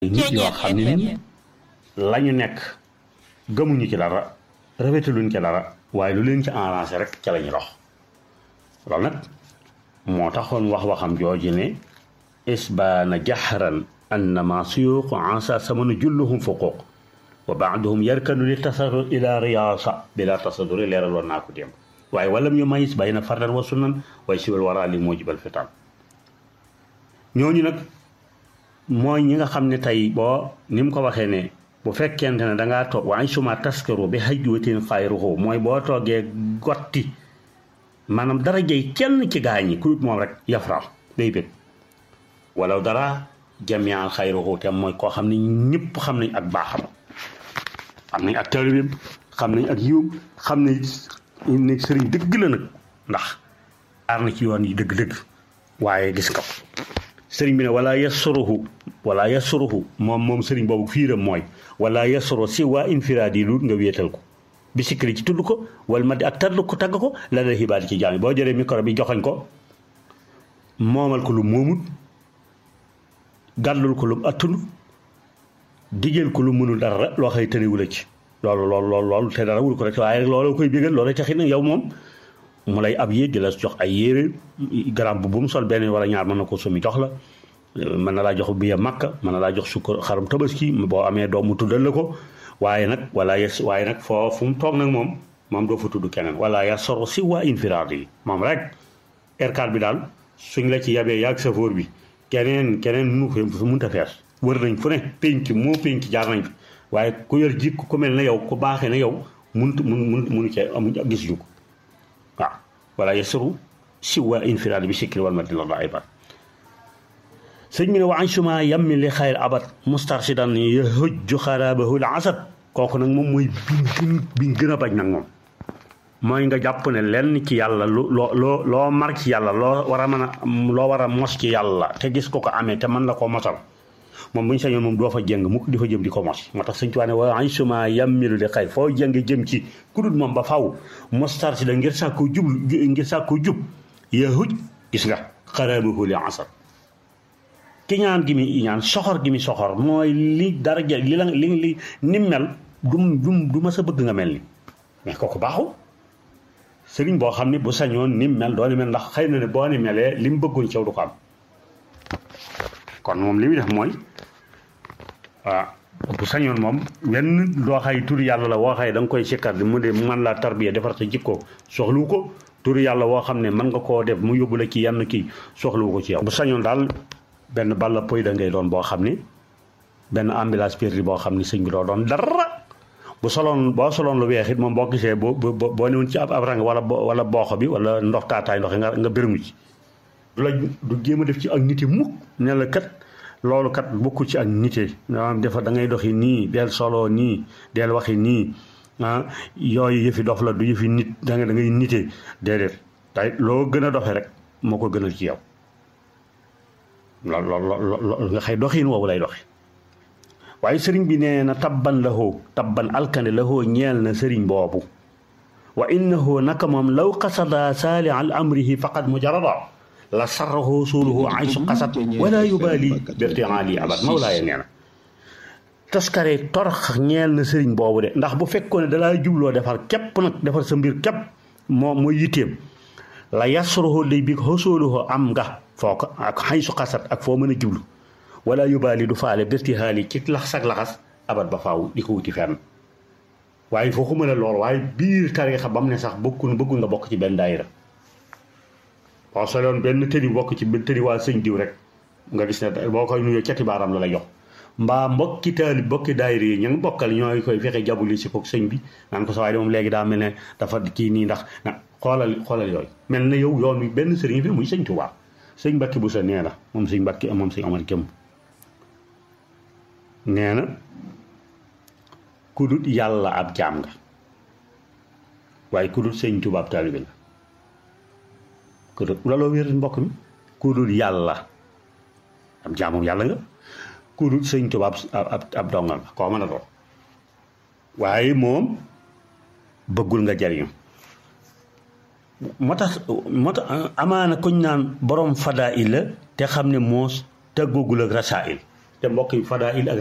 nit yoo xam ne ni la ñu nekk gëmuñu ci dara rafetaluñ ci dara waaye lu leen ci arrangé rek ca la ñu dox loolu nag moo taxoon wax waxam jooju ne isbaana jaxran annama suyuuqu ansa samanu julluhum fuquuq wa baaduhum yarkanu li tasadur ila riyaasa bila tasaduri leeraloon naa ko démb waaye walam yu mayis bayna fardan wa sunnan waaye siwal waraa li moo jibal fitaan ñooñu nag mooy ñi nga xam ne tey boo ni mu ko waxee ne bu fekkente ne dangaa toog waaye suma taskaru bi hajwatin xayruhu mooy boo toogee gotti maanaam dara jëy kenn ci gaañi ku dut moom rek yafrax day bëgg wala dara jamian xayruhu te mooy koo xam ne ñëpp xam nañ ak baaxam xam nañ ak taalibeem xam nañ ak yiwam xam nañ ne sëriñ dëgg la nag ndax aar na ci yoon yi dëgg-dëgg waaye gis nga sëriñ bi ne wala yasuruhu wala yasuruhu moom moom sëriñ boobu fiiram mooy wala yasuru si waa infiraad yi lu nga wéetal ko bi sikkiri ci tudd ko wala ma di ak tàdd ko tagg ko la la xibaar ci jaam boo jëlee micro bi joxoñ ko moomal ko lu moomut gàllul ko lu attunu digeel ko lu mënul dara loo xëy tëniwula ci loolu loolu loolu loolu te dara wul ko rek waaye rek loolu koy bégal loolu taxit nag yow moom mu lay ab yéeg di la jox ay yére garam bu bu mu sol benn wala ñaar mën na ko sumi jox la mën na laa jox biya makka mën na laa jox sukkar xarum tabaski boo amee doom mu tuddal la ko waaye nag wala yes waaye nag foo fu mu toog nag moom moom doo fa tudd keneen wala ya soro si waa infiraad yi moom rek R4 bi daal suñ la ci yabee yaag safoor bi keneen keneen mënu ko mënta fees wër nañ fu ne pénc moo pénc jaar nañ fi waaye ku yor jikko ku mel ne yow ku baaxee ne yow mënut mun mun munu cee amuñ gis ñu ko waaw wala yasuru si waa infiraad bi sikri wal madina la aybat sëñ bi ne wa ansuma yammi li xayr abat mustarsidan yahujju xarabahu l asad kooku nag moom mooy biñ biñ gën a bañ nag moom mooy nga jàpp ne lenn ci yàlla lu loo loo loo mar ci yàlla loo war a mën a loo war a mos ci yàlla te gis ko ko amee te mën la ko mosal moom bu ñu sañoon moom doo fa jëng mukk di fa jëm di ko mos moo tax sëñ Tuubaa ne wa ansuma yammilu li xayr foo jëng jëm ci ku dul moom ba faw mustarsida ngir sàkku jub ngir sàkku jub yahuj gis nga xarabahu l asad ki ñaan gi mi ñaan soxor gi mi soxor mooy li daraja li la li li ni mel du du du ma sa bëgg nga mel ni mais kooku baaxul sëriñ boo xam ne bu sañoon ni mel doo ni mel ndax xëy na ne boo ni melee li mu bëggoon ci yow du ko am kon moom li muy def mooy waaw bu sañoon moom wenn doo xay turi yàlla la woo xay da nga koy sikkar di mu de man laa tarbiya defar sa jikko soxlu ko turi yàlla woo xam ne mën nga koo def mu yóbbu la ci yenn kii soxlu ko ci yow bu sañoon daal benn balla poy da ngay doon boo xam ni benn ambulance perdi boo xam ni sëñ bi doo doon dara bu soloon boo soloon lu weex it moom boo gisee boo boo newoon ci ab ab rang wala wala booxo bi wala ndox taataay ndox nga nga bërëmu ci du la du jéem a def ci ak nite mukk ne la kat loolu kat bokkul ci ak nite maanaam dafa da ngay doxi nii del solo nii del waxi nii ah yooyu yëfi dof la du yëfi nit da nga da ngay nite déedéet tay loo gën a doxe rek moo ko gënal ci yow lool lool lool nga xëy doxiin woowu lay doxi waaye sëriñ bi nee na tabban lahoo tabban alkande lahoo ñeel na sëriñ boobu wa innahu naka moom law qasada saali al amrihi faqad mujarada la sarrahu suuluhu aysu qasat wala yubaali birtiali abad mawlaaya nee na taskare torox ñeel na sëriñ boobu de ndax bu fekkoon ne dalaa jubloo defar képp nag defar sa mbir képp moo mooy yitteem la yasruhu day bi xosóoluhu am nga foo ko ak xay su xasat ak foo mën a jublu wala yóbbaali du faale bérti xaali ci lax sag laxas abat ba faaw di ko wuti fenn waaye foo ko mën a lool waaye biir tariixa ba mu ne sax bokkul bëggul nga bokk ci benn daayira boo soloon benn tëri bokk ci benn tëri waa sëñ diw rek nga gis ne boo koy nuyoo cati baaram la la jox mbaa mbokki taali bokki daayira yi ña ngi bokkal ñooy koy fexe jabuli si ko sëñ bi naan ko sa waaye de moom léegi daa mel ne dafa kii nii ndax xoolal xoolal yooyu mel na yow yoon wi benn sëriñ fi muy sëñ Tuubaa sëñ Mbàkke bu sa nee na moom sëñ Mbàkke moom sëñ Omar Këm nee na ku dut yàlla ab jaam nga waaye ku dut sëñ Tuubaa ab taalibe nga ku dut looloo wér mbokk mi ku dut yàlla ab jaamum yàlla nga ku dut sëñ Tuubaa ab ab dongal nga koo mën a doon waaye moom bëggul nga jariñu moo tax moo tax amaana kuñ naan borom fadaa il la te xam ne moos tëggoogul ak rasaa'il te mbokk yi fadaa il ak